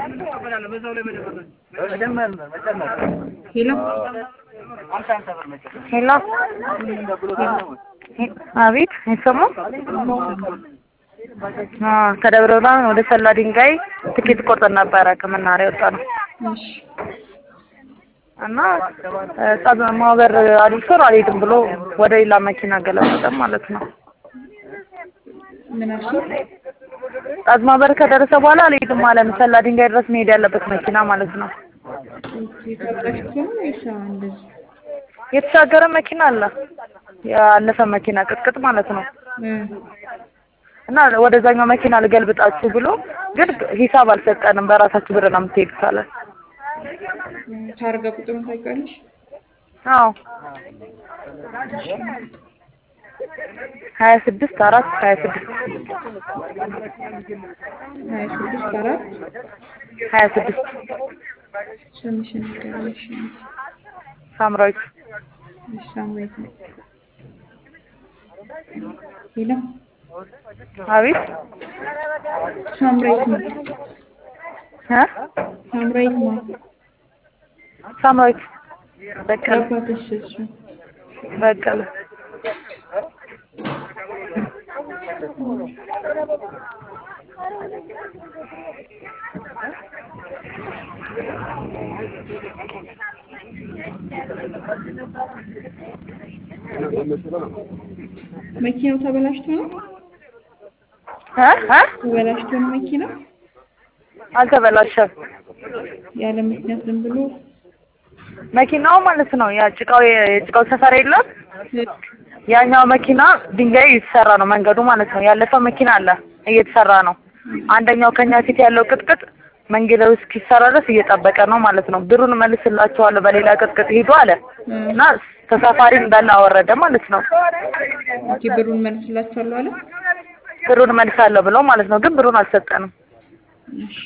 ሄሎ ሄሎ አቤት አይሰማም? አዎ ከደብረ ብርሃን ወደ ሰላ ድንጋይ ትኬት ቆርጠን ነበረ ከመናኸሪያ የወጣ ነው እሺ እና ጸብ ማህበር አድርሶን አልሄድም ብሎ ወደ ሌላ መኪና ገለበጠን ማለት ነው። ምን አልሽኝ? ጸብ ማህበር ከደረሰ በኋላ አልሄድም አለን። ሰላ ድንጋይ ድረስ መሄድ ያለበት መኪና ማለት ነው። የታጣሽቶ ነው ወይስ እንደዚህ? የተሻገረ መኪና አለ፣ ያለፈ መኪና ቅጥቅጥ ማለት ነው። እ እና ወደዛኛው መኪና ልገልብጣችሁ ብሎ ግን ሂሳብ አልሰጠንም። በራሳችሁ ብር ነው የምትሄዱት አለን። ታርጋ ቁጥሩን ታውቂዋለሽ? አዎ ሀያ ስድስት አራት ሀያ ስድስት ሀያ ስድስት አራት ሀያ ስድስት ስምሽን ንገሪኝ። እሺ ሳምራዊት እሺ ሳምራዊት ነው። ሄሎ አቤት ሳምራዊት ነው። እ ሳምራዊት ነው። ሳምራዊት በቀለ አባትሽ እሱ በቀለ መኪናው ተበላሽቶ ነው? እ እ ተበላሽቶ ነው መኪናው? አልተበላሸም። ያለ ምክንያት ዝም ብሎ መኪናው ማለት ነው ያ ጭቃው የጭቃው ሰፈር የለም ያኛው መኪና ድንጋይ እየተሰራ ነው መንገዱ ማለት ነው። ያለፈው መኪና አለ እየተሰራ ነው። አንደኛው ከኛ ፊት ያለው ቅጥቅጥ መንገዱ እስኪሰራ ድረስ እየጠበቀ ነው ማለት ነው። ብሩን መልስላችኋለሁ በሌላ ቅጥቅጥ ሂዱ አለ እና ተሳፋሪ እንዳለ አወረደ ማለት ነው። እንጂ ብሩን መልስላችኋለሁ አለ። ብሩን መልሳለሁ ብለው ማለት ነው። ግን ብሩን አልሰጠንም። እሺ